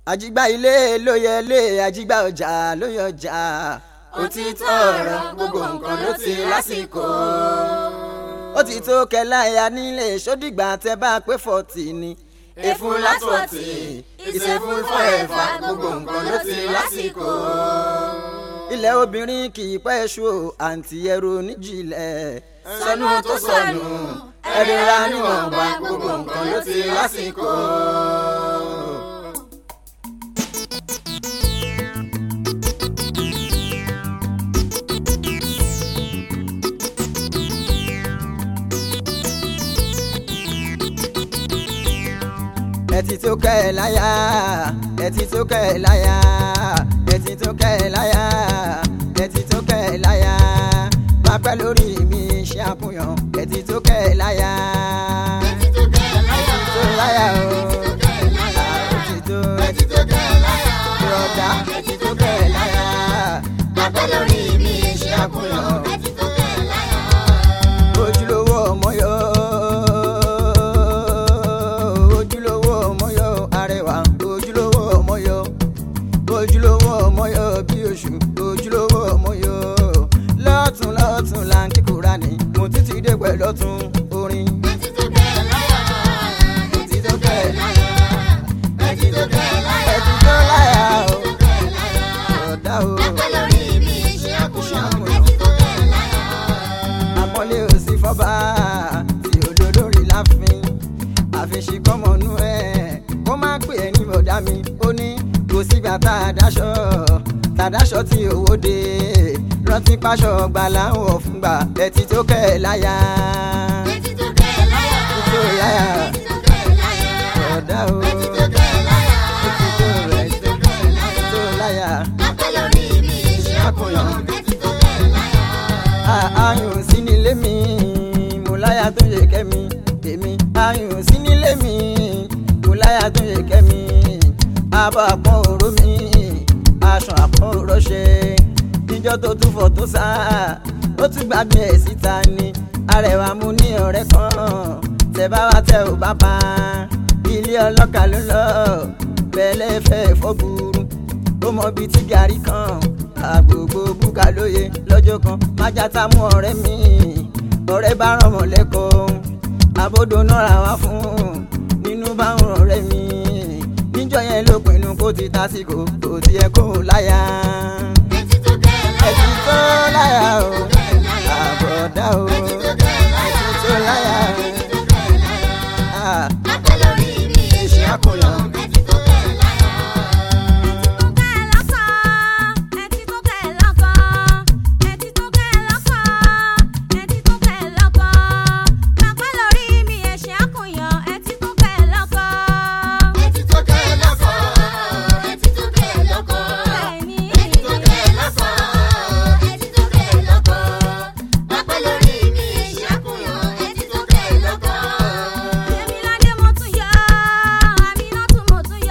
àjìgbà ilé ló yẹ lé àjìgbà ọjà ló yẹ ọjà. òtítọ́ ọ̀rọ̀ gbogbo nǹkan ló ti lásìkò. ó ti tó kẹláya nílé sódìgbà tẹ bá pé fọ́tì ni. èfún látọ̀tì ìṣẹ́fún fọ́ẹ̀fà gbogbo nǹkan ló ti lásìkò. ilẹ̀ obìnrin kì í pẹ́ ṣu àǹtí ẹrù oníjìlẹ̀. sọnù tó sọnù ẹ̀rẹ́ra níwọ̀nba gbogbo nǹkan ló ti lásìkò. ẹtì tó kẹ́ ẹ̀ láyà ẹtì tó kẹ́ ẹ̀ láyà ẹtì tó kẹ́ ẹ̀ láyà ẹtì tó kẹ́ ẹ̀ láyà máa pẹ́ lórí mi ṣe àkúnyàn ẹtì tó kẹ́ ẹ̀ láyà. ẹtì tó kẹ́ ẹ̀ láyà tó láyà o ẹtì tó kẹ́ ẹ̀ láyà ẹtì tó ẹtì tó kẹ́ ẹ̀ láyà rọ̀dá ẹtì tó kẹ́ ẹ̀ láyà. bàbá lórí mi ṣe àkùnrin ẹtì tó kẹ́ ẹ̀ láyà. ojúlówó ọmọ yọ ojúlówó ọmọ yọ arẹwà ojúlówó ọmọ yọ ojúlówó ọmọ yọ bí oṣù ojúlówó ọmọ yọ lọ́tún lọ́tún là ń kíkúra ní mo títí dé pẹ̀lú ọ̀tún orin. ẹtì tó kẹ́ ẹ̀ láyà ẹtì tó kẹ́ ẹ̀ láyà ẹtì tó kẹ́ ẹ̀ láyà ẹtì tó láyà o ẹtì tó kẹ́ ẹ̀ láyà. ọ̀dà o bàbá lórí mi ṣe àkùnrin ẹtì tó kẹ́ ẹ̀ láyà. àpọ́nlé òsì fọ́ba tí òdodo rí láfin àfiṣe kọ́mọnú ẹ̀ kó má pè é ní bọ̀dá mi ó ní kò sígbà tá a dáṣọ tá a dáṣọ tí owó dé rántí páṣọ gbà láwọ̀ fúngbà ẹtì tó kẹ́ ẹ̀ láyà ẹtì tó kẹ́ ẹ̀ láyà tó láyà ẹtì tó kẹ́ ẹ̀ láyà. ọ̀dà o ẹtì tó kẹ́ ẹ̀ láyà ẹtì tó rẹ̀ ẹtì tó kẹ́ ẹ̀ láyà. tó láyà bàbá lórí mi ṣe àkùnrin ẹtì tó kẹ́ ẹ̀ láyà. ayùn sí nílé mi mo láyà tó yẹ kẹ́mi èmi ayùn sí nílé mi mo láyà tó yẹ kẹ́mi abọ́ àpọ́n òró mi aṣọ àpọ́n òró ṣe ìjọ tó tún fọ̀ tó sá ó tún gbàgbé ẹ̀ síta ni arẹwà mo ní ọ̀rẹ́ kan tẹ bá wá tẹ ò bá pa ilé ọlọ́kà ló lọ bẹ́ẹ̀lẹ́ fẹ́ fọ́gbùrú ó mọ bíi tí gàrí kan àgbègbè búkà lóye lọ́jọ́ kan májàtá mú ọ̀rẹ́ mi ọ̀rẹ́ bá ràn mọ́ lẹ́kọ̀ọ́ àbódò náà ra wá fún nínú bá ń ràn ọ̀rẹ́ mi níjọ́ yẹn ló pinnu kó ti tásìkò kò tiẹ̀ kó láyà ẹtì tó kẹ́ ẹ̀ láyà. ẹtì tó láyà o ẹtì tó kẹ́ ẹ̀ láyà. àbọ̀dá o ẹtì tó kẹ́ ẹ̀ láyà. ẹtì tó láyà ẹtì tó kẹ́ ẹ̀ láyà. Ah, bàbá lórí mi ṣe àkùnrin ẹtì tó kẹ́ ẹ̀ láyà. ẹtì tó kẹ́ ẹ̀ lọ́kọ ẹtì tó kẹ́ ẹ̀ lọ́kọ ẹtì tó kẹ́ ẹ̀ lọ́kọ ẹtì tó kẹ́ ẹ̀ lọ́kọ bàbá lórí mi ṣe àkùnrin ẹtì tó kẹ́ ẹ̀ lọ́kọ.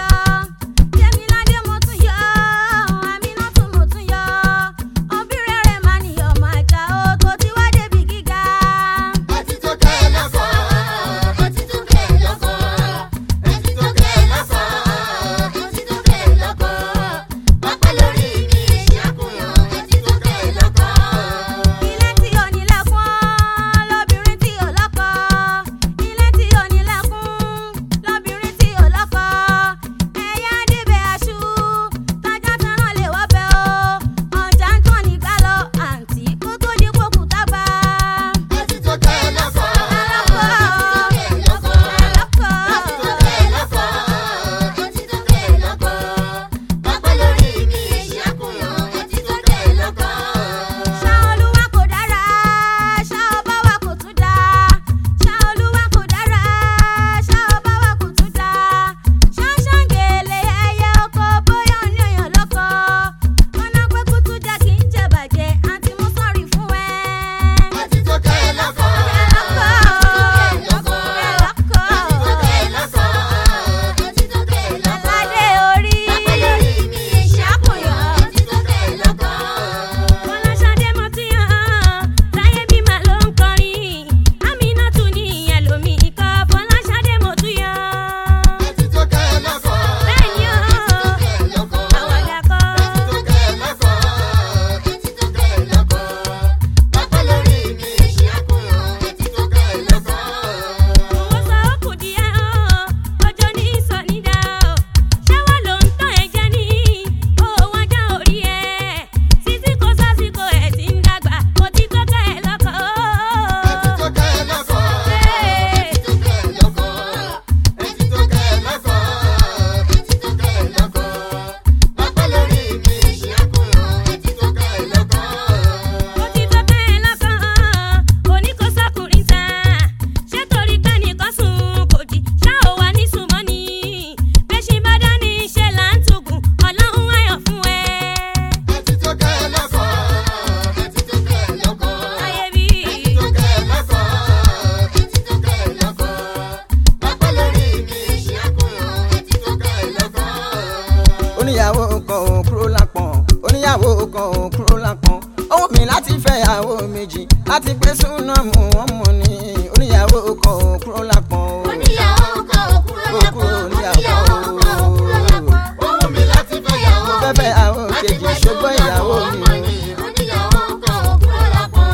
oníyàwó kan ò kúrò lápọ̀n oníyàwó kan ò kúrò lápọ̀n ó wù mí láti fẹ́ ìyàwó méjì láti pé súnà mú wọn mọ̀ ní oníyàwó kan ò kúrò lápọ̀n o. Oníyàwó kan ò kúrò lápọ̀. Oníyàwó kan ò kúrò lápọ̀. Ó wù mí láti fẹ́ ìyàwó Mo fẹ́ fẹ́ ìyàwó kejì ṣùgbọ́n ìyàwó mi ò ní. Oníyàwó kan ò kúrò lápọ̀.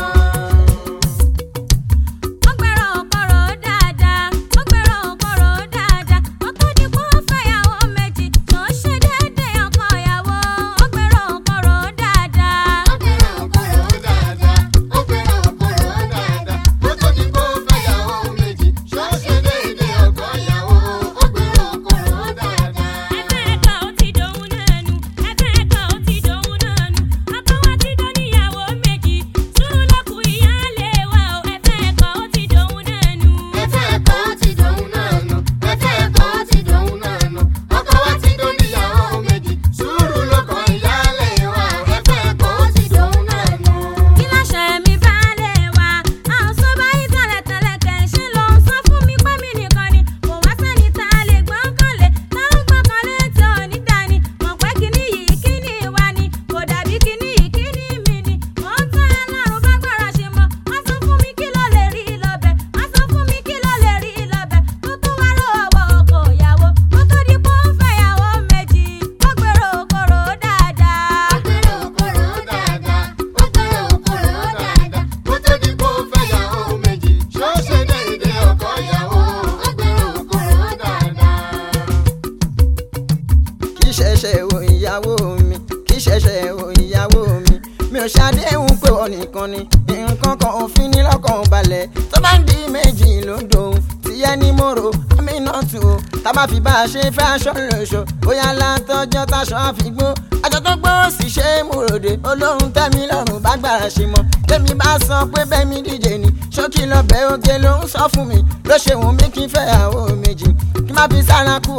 Ó gbẹ̀rọ̀ òkọ̀rọ̀ dáadáa, ó gbẹ̀rọ̀ òkọ̀rọ̀ dáadáa. Ó tó di kó fẹ́yàwó méjì, tó ṣe déédéé ọkọ ìyàwó. Ó gbẹ̀rọ̀ òkọ̀rọ̀ dáadáa. Ó gbẹ̀rọ̀ òkòrò dáadáa. Ó gbẹ̀rọ̀ òkòrò dáadáa. Ó tó di kó fẹ́yàwó méjì. Ṣó ṣe déédéé ọkọ ìyàwó. Ó gbẹ̀rọ̀ òkòrò dáadáa. Ẹgbẹ́ ẹ̀ka ó ti dòun náà nù, ẹgbẹ́ ẹ̀ka ó ti dòun náà nù. Ọkọ wa ti dán níyàwó méjì, sùúrù lọ́kù ìyáálé wa o. Ẹgbẹ́ ẹ̀ka ó ti dòun náà nù. Ẹ̀fẹ́ ẹ̀kọ́ ti dòun náà nù. Ẹ̀fẹ́ ẹ̀kọ́ ti dòun náà nù. Ọkọ wa ti dó níyàwó méjì. Sùúrù ló kọ ìyáálé wa. Ẹ̀fẹ́ ẹ̀kọ́ ti dòun náà nù. Kí láṣẹ mi bá lè wá? A ò sọ báyìí tẹ́lẹ̀tẹ́lẹ̀ kẹ̀ ṣe ló ń sọ fún mi pé mi nìkan ni. Kò wá sẹ́ni tá a lè gbọ́kànlé, tá a ń gbọ́kànlé tí ò ní dání. Mọ̀ pé kíní yìí kíní wa ni, kò dàbí kíní yìí kíní mi ni. Mò ń tán ẹlọ́run bá gbára ṣe mọ́. Wọ́n sọ fún mi kí ló lè rí lọ́bẹ̀. Wọ́n sọ fún mi kí ló lè rí lọ́bẹ̀. Tó tún wá rò ọwọ́ ọkọ ìyàwó. Ó tó di pé ó ń fẹ́yàwó méjì. Ó gbèrò òkòrò dáadáa. Ó gbẹ̀rọ̀ òkòrò dáadáa. Ó gbẹ̀rọ̀ òkòrò dáadáa. Ó tó di kó fẹ́yàwó méjì. Ṣó ṣe déédéé ọkọ ìyàwó. Ó gbẹ̀rọ̀ òkòrò dáadáa. kì í ṣẹ̀ṣẹ̀ wo ìyàwó mi kì í ṣẹ̀ṣẹ̀ wo ìyàwó mi mi ò ṣàdéhùn pé wọn nìkan ni nǹkan kan òfin ní lọ́kàn balẹ̀ tó bá ń di méjì ló ń dohun tìyẹ́ ní mòrò àmì náà tù ó tá bá fi bá a ṣe fẹ́ aṣọ lóṣọ bóyá látọjọ́ táṣọ àfigbó àjọ tó gbọ́ sì ṣe é múròde olóhùn tẹ́mi lọ́rùn bá gbára ṣe mọ́ tẹ́mi bá sọ pé bẹ́ẹ̀ mi díje ni ṣókí lọ́bẹ̀ oge ló ń sọ fún mi ló ṣe wù mí kí n fẹ́ àwọ̀ méjì kí má fi sára kú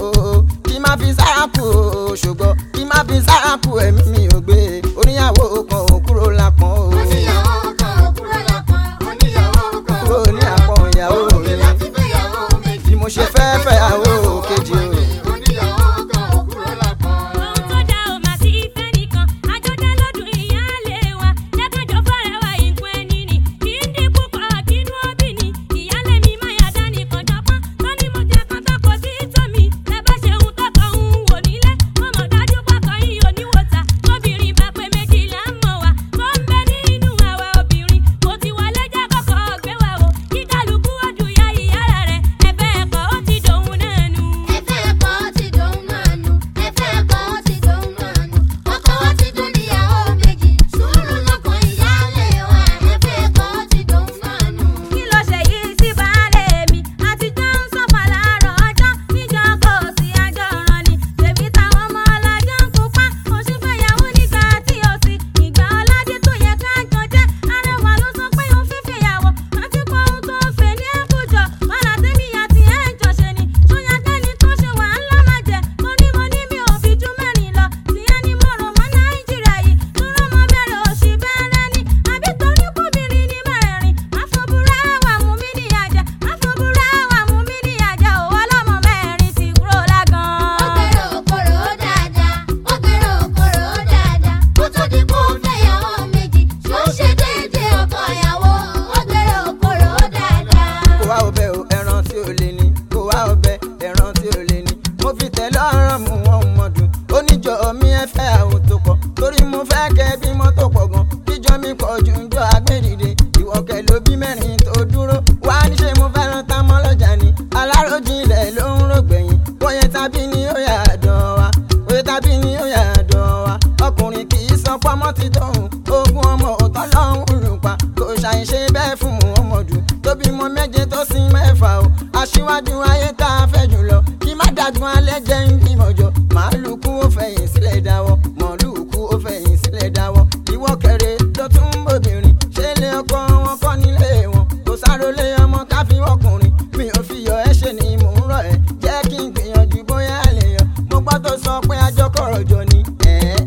o kí má fi sára kú o ṣùgbọ́n kí má fi sára kú ẹ̀mí mi ò gbé oníyàwó kan ò kúrò lápọ̀n o Oníyàwó kan ò kúrò lápọ̀. Oníyàwó kan ò kúrò ní àpọ̀n ìyàwó Ó wù mí mi láti fẹ́yàwó méjì. bí mo ṣe fẹ́ fẹ́ àwọ̀ kejì o. Oníyàwó kan ò kúrò lápọ̀. Ohun tó dá o máa sí ìfẹ́ nìkan, àjọdá lọ́dún ìyáálé wa. Lẹ́kànjọ́ fẹ́rẹ̀ wá ìpín ẹni nì. Kì í dín púpọ̀ kínú òbí ni. Ìyálé mi máa yà dá nìkan jọpọ́n. Tọ́ ni mo jẹ kan tọkọ sí tòmí. Ẹ bá ṣe ohun tọkọ ń wò nílé. Mo mọ̀ dájú pọkàn yìí ò ní wò ta. Tóbìnrin bá pé méjì là ń mọ̀ wá. Tó ń bẹ nínú àwa obìnrin. Mo ti wọlé já kọ́kọ́ gbé wa wò. Kí kálukú ojú ya ìyá rẹ̀. Ẹ̀fẹ́ ẹ̀kọ́ ó ti dòun náà nù. Ẹ̀fẹ́ ẹ̀kọ́ ti dòun náà nù. Ẹ̀fẹ́ ẹ̀kọ́ ti dòun náà nù. Ọkọ wa ti dún níyàwó méjì. Sùúrù lọ́kàn ìyáálé wa. Ẹ̀fẹ́ ẹ̀kọ́ ti dòun náà nù. kí ló ṣe yìí sí baálé mi àtijọ́ ń sọ̀fà láàárọ̀ ọjọ́ níjọ́ kò sí àjọ ọ̀ràn ni tèmi táwọn ọmọ ọlọ́jọ́ ń pupa oṣù fẹ́yàwó nígbà tí o sì ìgbà ọládé tó yẹ ká jọ jẹ́ arẹwà ló sọ pé òun fífi ìyàwó àti pé ohun tó ń fẹ́ ní ẹ̀kújọ wàhálà tèmi àti ẹ̀ ń jọ ṣe ni ṣóyá dání tó ṣe wàhálà má jẹ mo ní mo ní mi ò fi jú mẹ́rin lọ tìyẹn ni mo rò mọ́ nàìjíríà yìí tó rọ́mọ bẹ̀rẹ̀ òṣì bẹ́ẹ̀rẹ̀ ni àbí torí kóbìnrin ní mẹ́rẹ̀ẹ̀rin má fọ́bùrẹ́ wà mú mi ní àjẹ́ má fọ́bùrẹ́ wà mú mi ní àjẹ́ òwò ọlọ́mọ mẹ́rin ti kúrò Ó lágan. gbèrò òkòrò dáadáa. Ó gbèrò òkòrò dáadáa. Ó tó di kó fẹ́yàwó méjì. Ṣó ṣe déédéé ọkọ ìyàwó. Ó gbèrò òkòrò dáadáa. kó wá ọbẹ̀ o ẹran tí ò lè ní kó wá ọbẹ̀ ẹran tí ò lè ní mo fi tẹ̀lé ọ̀rọ̀ mu wọn mọ̀dún oníjọ mi ẹ fẹ́ àwọn tó pọ̀ torí mo fẹ́ kẹ́ bí mọ́tò pọ̀ gan kíjọ mi pọ̀ ju ń jọ agbẹ́dìde ìwọ̀kẹ́ ló bí mẹ́rin tó dúró wá níṣẹ́ mo fẹ́ràn tá mọ́ lọ́jà ni aláròjinlẹ̀ ló ń rògbẹ̀yìn bóyá tàbí ni ó yà dán wa bóyá tàbí ni ó yà dán wa ọkùnrin kì í sọ pọ́mọ́ ti tóun ogún ọmọ òtọ́ lọ́hùn lù pa kò ṣàìṣe bẹ́ẹ̀ fún ọmọdún tó bímọ méje tó sin mẹ́fà o aṣíwájú ayé tá a fẹ́ jùlọ kí má dàgbọ́n alẹ́ jẹ́ ń bímọ jọ màálù kú ó fẹ̀yìn sílẹ̀ dáwọ́ màálù kú ó fẹ̀yìn sílẹ̀ dáwọ́ ìwọ kẹrẹ ló tún ń bòbìnrin ṣé ilé ọkọ wọn kọ́ nílé wọn kò sárólé ọmọ káfí ọkùnrin mi ò fi yọ ẹ́ ṣe ni mò ń rọ̀ ẹ́ jẹ́ kí n gbìyànjú bóyá lè yọ mo gbọ́ tó sọ pé àjọkọ̀rọ̀ jọ ni ẹ̀ẹ́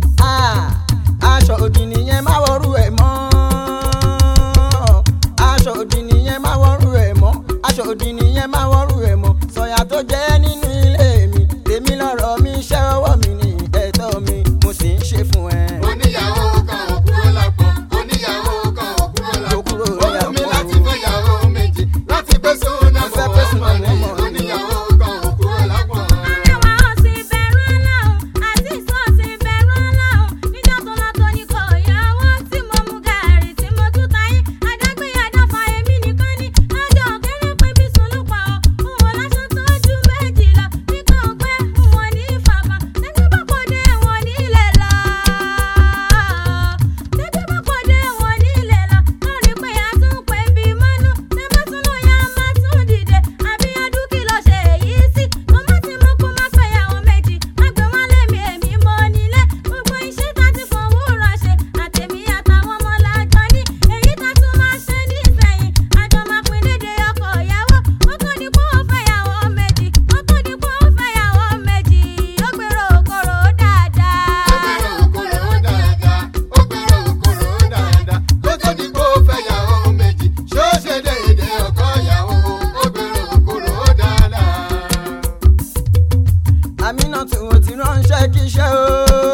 ah aṣọ òdì nìyẹn má wọrú ẹ̀ mọ́ aṣọ òdì nìyẹn má wọrú ẹ̀ mọ́ aṣọ òdì nìyẹn má wọrú ẹ̀ mọ́ sọ̀yà tó jẹ́ nínú ilé mi tèmi lọ́rọ̀ mi iṣẹ́ ọwọ́ mi ni àmínà tí mo ti ránṣẹ́ kíṣẹ́ o.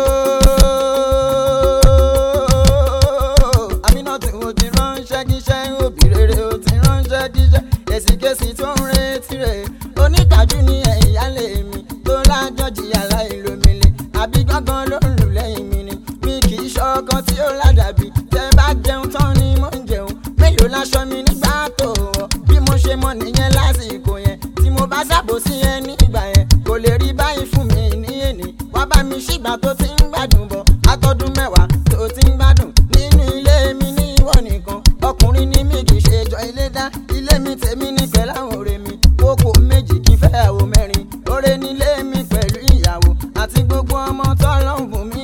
àmínà tí mo ti ránṣẹ́ kíṣẹ́ òbí rere o ti ránṣẹ́ kíṣẹ́ èsìkèsì tó ń retí rẹ̀ oníkàjú ní ẹ̀yálé mi tó lájọ́ jìyà láìlómìnira àbí gángan ló ń lù lẹ́yìn mi ni mi kì í ṣọkan tí ó ládàbí tẹ bá jẹun tán ni mo ń jẹun mélòó láṣọ mi nígbà tó wọ̀ bí mo ṣe mọ nìyẹn lásìkò yẹn tí mo bá ṣàbòsí yẹn nígbà yẹn kò lè rí báyìí fún mi ní èní wá bá mi ṣìgbà tó ti ń gbádùn bọ̀ látọdún mẹ́wàá tó ti ń gbádùn nínú ilé mi ní ìwọ nìkan ọkùnrin ni mi kì í ṣe jọ ilé dá ilé mi tèmi ní pẹ̀lú àwọn ọ̀rẹ́ mi kókó méjì kí n fẹ́ àwọ̀ mẹ́rin ọ̀rẹ́ nílé mi pẹ̀lú ìyàwó àti gbogbo ọmọ tọ́lọ́hún bùn mí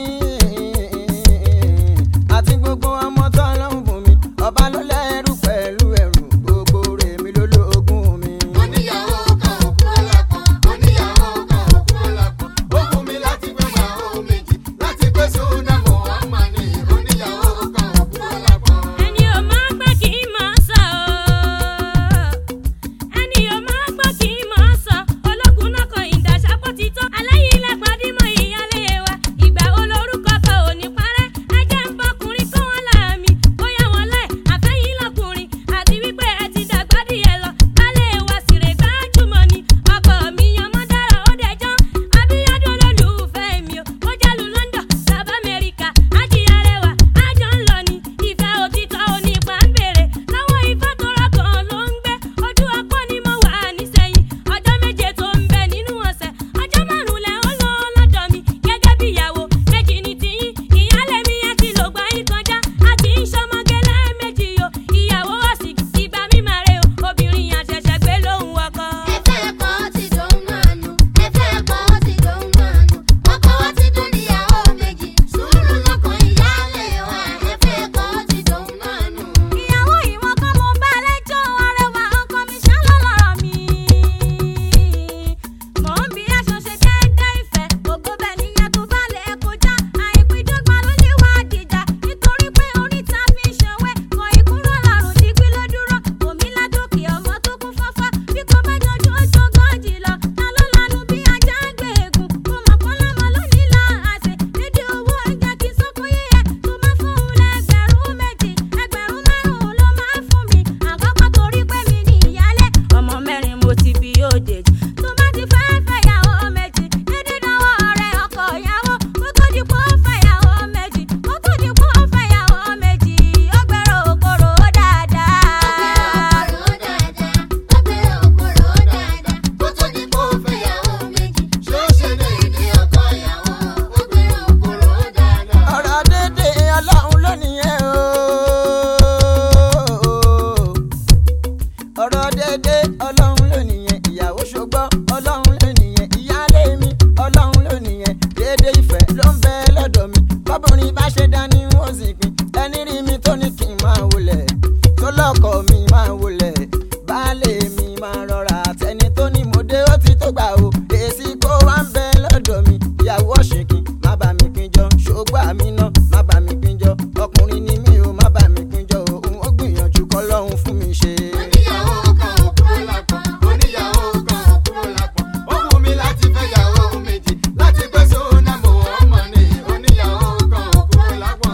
àti gbogbo ọmọ tọ́lọ́hún bùn mí ọba ló lẹ́rù pẹ̀lú ẹ̀rù gbogbo rẹ̀ mi ló lóògùn mi. Oníyàwó kan òkú ọlápọ̀, oníyàwó kan òkú ọlápọ̀. Ó fún mi láti gbé màá méjì, láti gbé sódà mọ́ àmà ni. Oníyàwó kan òkú ọlápọ̀. ẹni ò máa gbọ́ kì í máa sọ ẹni ò máa gbọ́ kì í máa sọ ológun náà kan ìdàṣàpọ̀ ti tó aláyìí lágbàdìmọ̀ ìyálé wa ìgbà olórúkọ kan ò ní parẹ́ ẹjẹ́ ń bọkùnrin kó wọn láàmì bóyá wọn láì àfẹ́yìn lọkùnrin àti wípé ẹ ti dàgbà díẹ̀ lọ kálẹ̀ wa sì rè gbájúmọ̀ ni ọkọ mi yan mọ́ dára ó dẹjọ́ abíyádùn olólùfẹ́ mi ò ó jálù London sábà Amẹ́ríkà ájì arẹwà ájọ ń lọ ni ìfẹ́ òtítọ́ onípa ń bèrè lọ́wọ́ ifá tó rọ́kàn ló ń gbé ojú ọpọ́ ni mo wà nísẹ̀yìn ọjọ́ méje tó ń bẹ nínú ọ̀sẹ̀ ọjọ́ márùn-ún lẹ̀ ó lọ lọ́dọ̀ mi gẹ́gẹ́ bí ìyàwó méjì ní tiyín ìyálé mi yẹn ti lògbà yín kọjá àti ń ṣọmọge lẹ́ẹ̀mejì o ìyàwó ọ̀sìn ìgbà mi máa re o obìnrin àṣẹ̀ṣẹ̀ gbé lóhùn ọkọ. Ẹ̀fẹ́ ẹ̀kọ́ ti dòun náà nù, ẹ̀fẹ́ ẹ̀kọ́ ti dòun náà nù. Ọkọ wa ti dún níyàwó méjì, sùúrù lọ́kàn ìyáálé wa. Ẹ̀fẹ́ ẹ̀kọ́ ti dòun náà nù. ìyàwó ìwọ kan mo bá lẹ́jọ́ arẹwà ọkọ mi ṣálọ́lọ́rọ̀ mi. mò ń bí aṣọ ṣe déédéé ìfẹ́ ògo bẹ̀ níyẹn tó bá lè kọjá àìpídọ́gba ló lè wá dìjà nítorí pé oríta fi ń ṣòwẹ́ kọ ìkúrò lárùn dígbí ló dúró omi ládòkè ọmọ tó kún fọ́fọ́ bí kò bá jọjú ojú ogójì lọ ta ló lanu bí ajá gbé egun kó mọ̀ kó lọ́mọ lónìí láàṣẹ dédé owó ẹja kí sókó yíyẹ tó máa fún un lẹ́gbẹ̀rún méjì ẹgbẹ̀rún márùn-ún ló máa fún mi àkọ́kọ́ torí pé mi ní ìyálé ọmọ mẹ́rin mo ti bí òde tó bá ti fẹ́ fẹ́yàwó méjì dédé dánwọ́ ọ̀rẹ́ ọkọ ìyàwó kó tó di pé ó fẹ́yàwó méjì kó tó di pé ó fẹ́yàwó méjì ó gbẹ̀rọ òkòrò dáadáa. Ọbẹ̀ òkòrò dáadáa, kó tó di kó fẹ́yàwó méjì. Ṣé ó ṣe déédé ọkọ ìyàwó? Ọbẹ̀ òkòrò dáadáa. ọ̀rọ̀ dédé ọlọ́run lónìí ẹ̀ o. ọ̀rọ̀ dédé ọlọ́run lónìí yẹn ìyàwó ṣùgbọ́n ọlọ́run lónìí yẹn ìyáálé mi ọlọ́run lónìí yẹn dédé ìfẹ́ ló ń bẹ lọ́dọ̀ mi bọ́bùnrin bá ṣe dání wọ́n sì pin ẹni rí mi tó ní kí n máa wọlé tó lọ́kọ̀ mi máa wọlé baálé mi máa rọra àtẹni tó ní mo dé ó ti tó gbà o èsì kó wá ń bẹ lọ́dọ̀ mi ìyàwó ọ̀ṣìnkì má bà mí pínjọ ṣògbà mi náà má bà mí pínjọ ọkùnrin ni mí o má bà mí pínjọ òun ó gbìyànjú kọ́ lọ́hún fún mi ṣe. Oníyàwó kan òkúrò lápọ̀, oníyàwó kan òkúrò lápọ̀. Ó wù mí láti fẹ́yàwó méjì, láti gbé sódà mọ́ ọmọ ni. Oníyàwó kan òkúrò lápọ̀.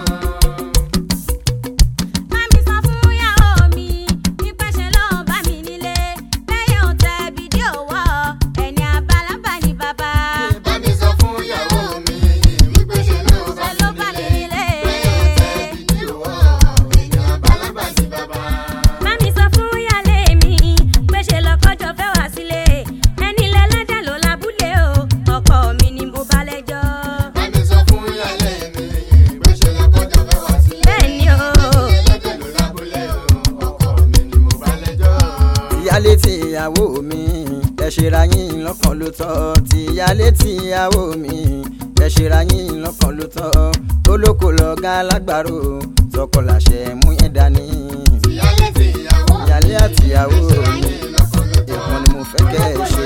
Mami sọ fún ìyàwó mi wípé ṣe ló ń bá mi nílé lẹ́yìn òtẹ́ fídíò wọ́ ẹni àbálábà ní bàbá. Bá mi sọ fún ìyàwó mi wípé ṣe ló bá Ṣe ló bá mi mi nílé. nílé. Bẹ́ẹ̀ tẹ́ fídíò wọ̀, èèyàn bálábà sí bàbá. Mami sọ fún ìyálé mi pé ṣe lọ́kọ́jọ́ fẹ́ wá sílé ẹni lẹ́lẹ́dẹ̀ ló lábúlé o ọkọ mi ni mo bá lẹ́jọ́. Bá mi sọ fún ìyálé mi pé ṣe lọ́kọ́jọ́ fẹ́ wá sílé. Bẹ́ẹ̀ ni o. Ẹlẹ́dẹ̀ ló lábúlé o, ọkọ mi ni mo bá lẹ́jọ́. ìyálé tí ìyàwó mi ẹ ṣera yín lọ́kàn ló tọ́ tí ìyálé tí ìyàwó mi ẹ ṣera yín lọ́kàn ló tọ́ olóko lọ́gá lágbàro tọkọ làṣẹ mú yẹn dání Ìyálé ti ìyàwó. ìyálé àti ìyàwó Ṣe mi ayé lọ́kàn ló tọ́. ìkan ni mo fẹ́ kẹ́ ẹ ṣe o.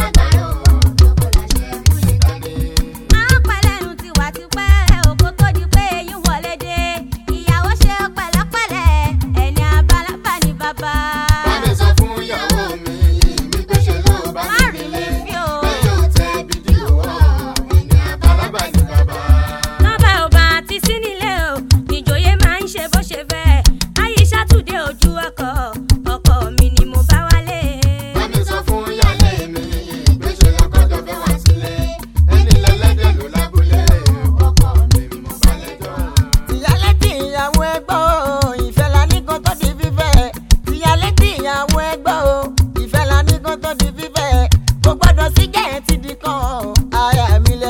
Àwọn pẹ̀lẹ́nu ti wà tipẹ́ òkú tó di pé eyín wọlé dé ìyàwó ṣe pẹ̀lẹ́pẹ̀lẹ́ ẹni àbálábà ní bàbá. Bá mi sọ fún ìyàwó mi wípé ṣe ló bá Má mi rí nílé. mi bí o. Bẹ́ẹ̀ yóò tẹ fídíò wọ̀,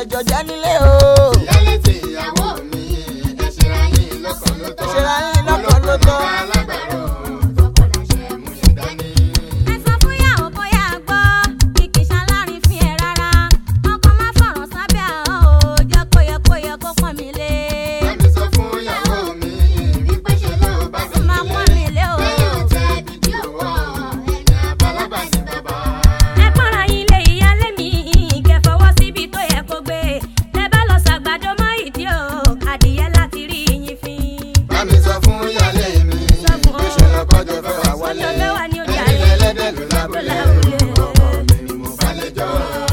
lẹ́jọ́ jẹ́ nílé o. ìyálé tí ìyàwó mi ẹ ṣera yín lọ́kàn ló tọ́. Ẹ ṣera yín lọ́kàn ló tọ́. olókùn alágbàro tọkọ láṣẹ mú yẹn dání. ẹ sọ fún yàwó bóyá gbọ́ kìkì ṣalárin fi ẹ̀ rárá ọkọ má fọ̀rọ̀ sábẹ́ àwọn ò jẹ́ kó yẹ kó yẹ kó pọ́n mi lé. Bámi sọ fún ìyàwó mi wípé ṣe ló bá mi Má pọ́n mi lé o. Bẹ́ẹ̀ ò tẹ́ bíbí òwò ẹ̀yìn àbálábà ní bàbá. ẹ pọ́nra yín lé ìyálé mi kẹ́ fọwọ́ síbi tó yẹ kó gbé tẹ bá lọ ṣàgbàdo mọ́ ìdí o adìyẹ láti rí yín fín. Bámi sọ fún ìyálé mi Sọ fún wípé ṣe lọ́kọ́jọ́ fẹ́ wà wálé. Ọjọ́ fẹ́ wà ní ojú Ẹni ayé. ẹlẹ́dẹ̀ ló lábúlé. Ló lábúlé. Ọkọ mi ni mo bá lẹ́jọ́.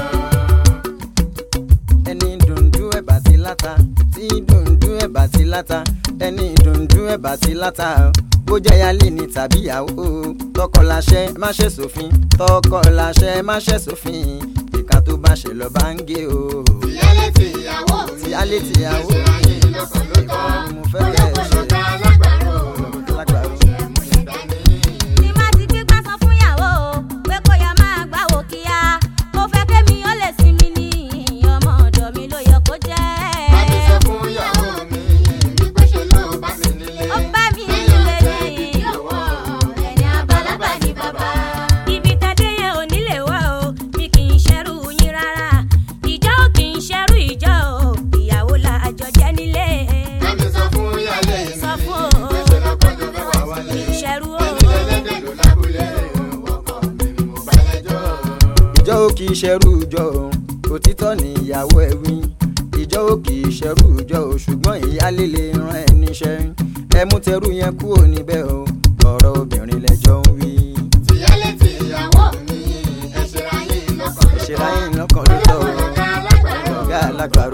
ẹni dùndú ẹ̀bà ti láta tí dùndú ẹ̀bà ti láta ẹni dùndú ẹ̀bà ti láta bó jẹ́ yálé ni tàbí ìyàwó tọkọ láṣẹ má ṣe sófin tọkọ láṣẹ má ṣe sófin ìka tó bá ṣe lọ bá ń gé o. Ìyálé tí ìyàwó mi Ìyálé tí ìyàwó ẹ ṣera yín lọ́kàn ló tọ́. ìkan ni mo fẹ́ bẹ̀rẹ̀ ṣe Olókùn alágbàro lágbàro. láṣẹ mú yẹn dání. tí má ti gbégbá sọ fún ìyàwó pé kó yá máa gbáwò kíá mo fẹ́ kémi ó lè sinmi ní ọmọ ọ̀dọ̀ mi ló yẹ kó jẹ́. Bámi sọ fún ìyàwó mi wípé ṣe ló bá mi nílé. ó bá mi Bẹ́ẹ̀ ò nílé tẹ́ ní bíbí òwò ẹ̀yìn àbálábà ní bàbá. ibi tẹ́dé yẹn ò nílé wá o mi kì í ṣẹ́rù yín rárá ìjọ ò kì í ṣẹ́rù ìjọ o ìyàwó la àjọ jẹ́ nílé. Bámi sọ fún ìyálé mi Sọ fún o. wípé ṣe lọ́kọ́jọ́ fẹ́ wà wálé. kì í ṣẹ́rù o. Ẹni ẹlẹ́dẹ̀ ló lábúlé. Ọkọ mi ni mo bá lẹ́jọ́. ìjọ ò kì í ṣẹrú ìjọ o òtítọ́ ni ìyàwó ẹ̀ wí ìjọ ò kì í ṣẹrú ìjọ o ṣùgbọ́n ìyálé lè ran ẹ níṣẹ́ ẹ mú tẹrú yẹn kúrò níbẹ̀ o ọ̀rọ̀ obìnrin lẹ́jọ́ ń wí. Ìyálé tí ìyàwó mi ẹ ṣera yín lọ́kàn ló tọ́. ìṣẹ̀lá yín lọ́kàn ló tọ́ o Olókùn alágbàro ọ̀gá alágbàro